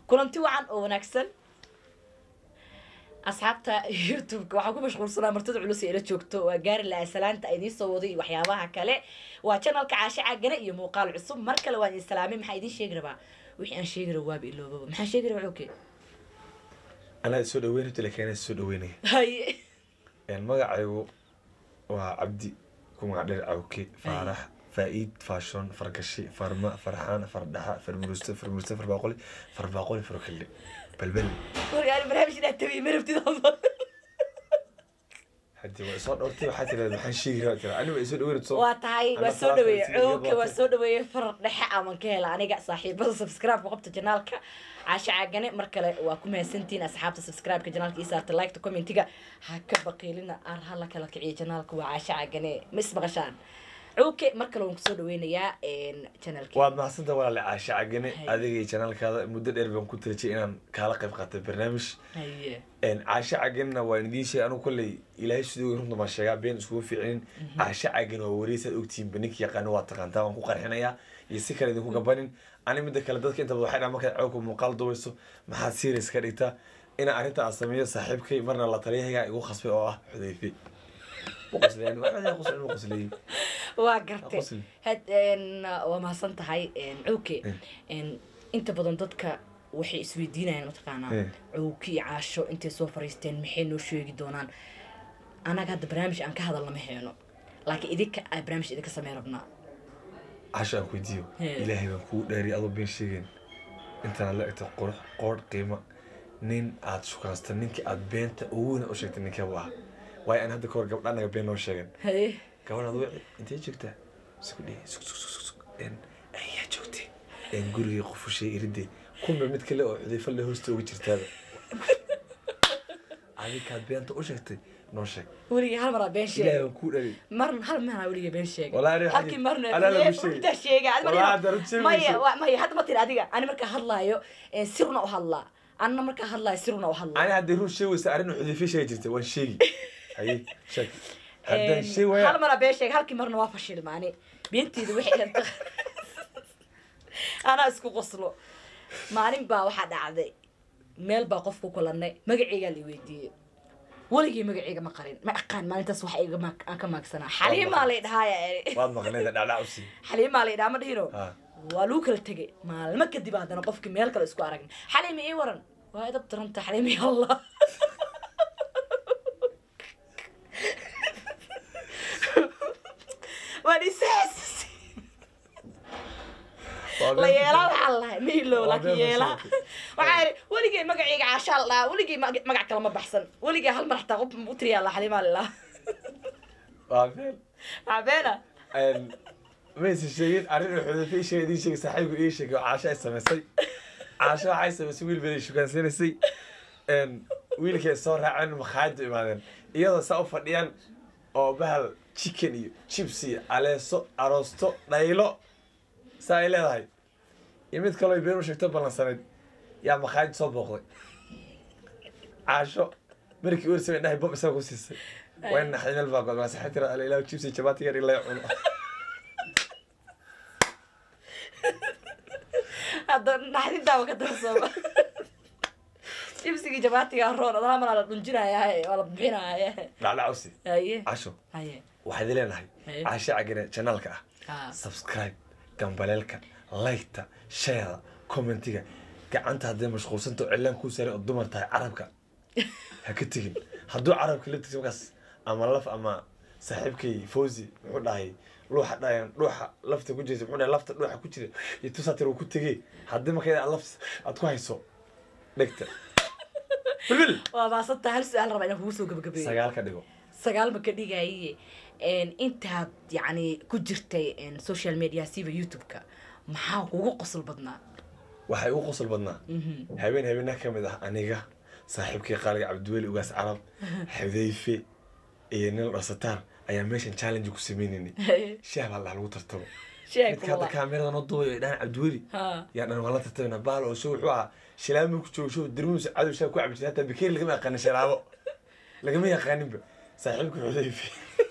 kulanti wacan oo wanaagsan asxaabta youtube-ka waxaa ku mashquulsanaa martida culus ee ila joogto waa gaari lahaa salaanta idiin soo waday iyo waxyaabaha kale waa janalka caashe caagane iyo muuqaal cusub mar kale waan idin salaamay maxaa idiin sheegi rabaa wixii aan sheegi raba waaba iloobaba maxaa sheegi rabaa oke anaa soo dhaweyn horta laakiin anaa soo dhaweynaya haye magacaygu waa cabdi ku magac dheer cawke faarax faa-iid faashon fargashi farma farxaan fardhaxa farmurusto farmurusto farbaaqoli farbaaqoli farkille balbel wargaari barnaamij inaa tabiy ma rabtid hadii waa isoo dhowrtay waxaa tiraad maxaan sheegi rabaa tira aniga isoo dhaweyn soo waa tahay waa Ana soo salaanta dhaweeye isiga iyo cooka waa boorta. soo dhaweeye farar dhexe aman ka hela aniga saaxiibada subscribe-ka qabta janaalka caashe caagane mar kale waa ku mahadsantihiin asxaabta subscribe-ka janaalka ii saarta like-ta commentiga ha ka baqiilina ar ha la kala kiciyo janaalka waa caashe caagane ma ismaqashaan cooke mar kale waan kusoo dhaweynayaa janaalki waad mahadsanta walaale caashe cagane Hay. adiga iyo janaalkaada muddo dheer baan ku tirajay inaan kaala qayb qaatay barnaamij haye caashe caganna waan idiin sheegay anigu kolley ilaahay siduu runta baan sheegaa been iskugu fiicinin caashe cagan waa wareysaad ogtihiin baninka yaqaano waa taqaantaa waan ku qarxinayaa iyo si kale idinku gabanin ani midda kale dadka inta badan waxay dhahan markaad cawka muuqaal dubayso maxaad serious ka dhigtaa inaan arrinta aan sameeyo saaxiibkay marna la taliyahayga igu khasbay oo ah xudayfe u qosleyn waa codaya qosleyn u qosleeyey waa gartay Qosli. had waa mahadsan tahay cooke inta badan dadka waxay isweydiinayaan mataqaanaa Eh. cooki iyo caasho intay soo fariisteen maxay noo sheegi doonaan anaga hadda barnaamij aan ka hadalna ma heeno laakiin idinka aa barnaamij idinka samey rabnaa casho aan ku weydiiyo He. ilaahay baan kugu dhaariy adoo been sheegeen intaad la egto qurux qoor qiimo nin aad shukaansta ninkii aad beenta uguna u sheegtay ninkee waa waayo aan hadda kahor gabdha anaga been noo sheegen haye gabadhaad wici intee joogtaa isku dhihi suk suk suk suk en ayaa joogtay en gurigii qofushay iridee kunba mid kale oo xudayfa le hoosta uga jirtaaba adikaad beenta u sheegtay noo sheeg weligii hal maraa been ilaahay sheega baan kuu dhaariy mar hal maraa weligii been sheega Walahi aniga halkii xaggi- marna anaa lagu Ee, sheegay. runtaa sheega Adiga Walahi ma- hadda runta sheegi maya mayso. wa- maya hadda ma tiri adiga ani markaa hadlaayo eh, sirna u hadlaa anna markaa hadlaayo sirna u hadlaa ani hadday run sheegaysa arrin xudayfa sheegi jirtay waan sheegi haye sheeg haddaan Een, sheegi waya hal maraa been sheega halkii marna waa fashilmaani beenteedu waxay dhanta anaa isku qoslo maalin baa waxaa dhacday meel baa qof ku kulanay magaceygaa la weydiiyey weligii magaceyga ma qarin ma aqaan maalintaas waxa iga maag- aan ka maagsanaa xaliimaa lay dhahaaya waad maqneeda dhacdhacsi xaliimaa lay dhaha ma dhihino ha waa lagu kala tegay maalmo kadib haddana qofkii meel kale isku aragna xaliima ii waran waa idab daranta xaliima ya allah waan isaasisay la yeelaa waxaa lahay ma ilow Waa laakiin been yeelaa basheekay. waxaa yidhi weligay magacayga caashaa la dhahaa weligay mag- magac kale ma baxsan weligay hal mar xataa qof u tiriyaa la xaliimaa la dhahaa waa feel cabeena maysa sheegin arrin uu xudayfa ii sheegay idiin sheegay saaxiibku ii sheegay oo caasho ay samaysay caasho waxay samaysay wiil baday shukaansiinaysay wiilkay soo raaceen makhaayadda imaadeen iyadoo saa u fadhiyaan oo bahal chicken iyo chips iyo aleeso aroosto dhaylo saa ay leedahay iyo mid kaloo been u sheegto ballansanayd yaa makhaayad soo booqday caasho markii uu samay dhahay bob isaga ku siisay waa in naxdin meel baa god maasaxay tira ala ilaahu chips iyo jabaati yar ilaa cuno hadda naxdintaaba ka darsooma jibsigii jabaatiga roon adana manaa la dhunjinayaaye waa la bixinaya dhacdhacawsi haye casho haye waxaad leenahay Haye. caashe cagane janaalka ah Ah. subscribe gambaleelka liketa sheeda commentiga gacanta hadday mashquulsanta oo cilaan kuu saaray oo dumar tahay carabka ha ka tegin hadduu carabka laftiisa markaas ama laf ama saaxiibkay fawzi muxuu dhahay dhuuxa dhayan dhuuxa lafta ku jirta muxuu dhahay lafta dhuuxa ku jira iyo tusaatir uu ku tegey haddii marka laf aad ku hayso dhegta bilbil waa maasanta hal su-aal rabaa inaan kugu soo gabagabeeyo sagaal ka dhigo sagaal ma ka dhigaye intaad yacni ku jirtay social media siba youtube-ka maxaa kugu qosol badnaa waxay ugu qosol badnaa habeen habeenaha ka mid ah aniga saaxiibkii qaaliga cabdiweli ugaas carab xudayfe iyo nin dhasataar ayaa meeshan challenge ku sameynaynay shaah baa lagu tartamo sheeg midka hadda kaamirada noo duubayo ay dhahaan cabdiweli ha yaa dhan waan la tartamana baal oo show wuxuu ahaa shilaamo ku joogo show dirmuus cadow shaah ku cabi jiray hataa bikeeri lagama yaqaanin shilaamo lagama yaqaaninba saaxiibka xudayfe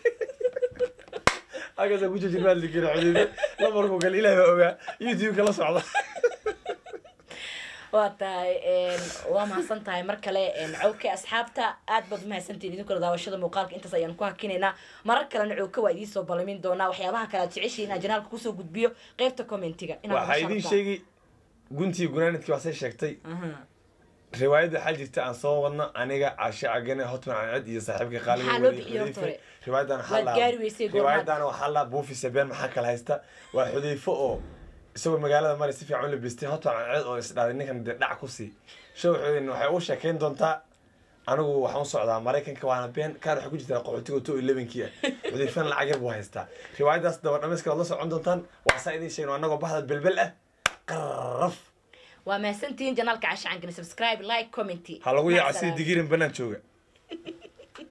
halkaasa ku jirjir maadli kara xudayfe lamarkuu kale ilaah baa ogaa youtube-ka la socda waa tahay waa mahadsan tahay mar kale cowke asxaabta aad baad umahadsantihin idinkula daawashada muuqaalka intaas ayaan ku hakinaynaa marar kalena cowke waa idiin soo balamin doonaa waxyaabaha kale aad jeceshiin inaan janaalka kusoo gudbiyo qeybta commentiga waxaa idiin sheegi guntii gunaanidkii waa say sheegtay riwaayadda waxaa jirta aan soo wadno aniga cashe cagane hotman canced iyo saaxiibka Maxaa loo bixiyey horta hore? riwaayadan Waad gaari weysay goormaad? riwaayadan waxaa la buufi sabeen maxaa kala haysta waa xudeyfo oo isagoo magaalada mari si fiican u labistay hotman canced oo isdhaaday ninkan dee dhac ku sii show xudeyna waxay u sheekayn doontaa anigu waxaan u socdaa maraykanka waana been kaan waxay ku jirtaa qaxootiga to elevenkii ah xudeyfana lacag yar buu haystaa riwaayadaas daba dhamayska waad la socon doontaan waa saa idiin sheegno anagoo baxda belbel ah qarraf waa mahadsantihiin janaalka casha cangani subscribe like comment ha lagu yaaca Macsalaam. sida digirin banaan jooga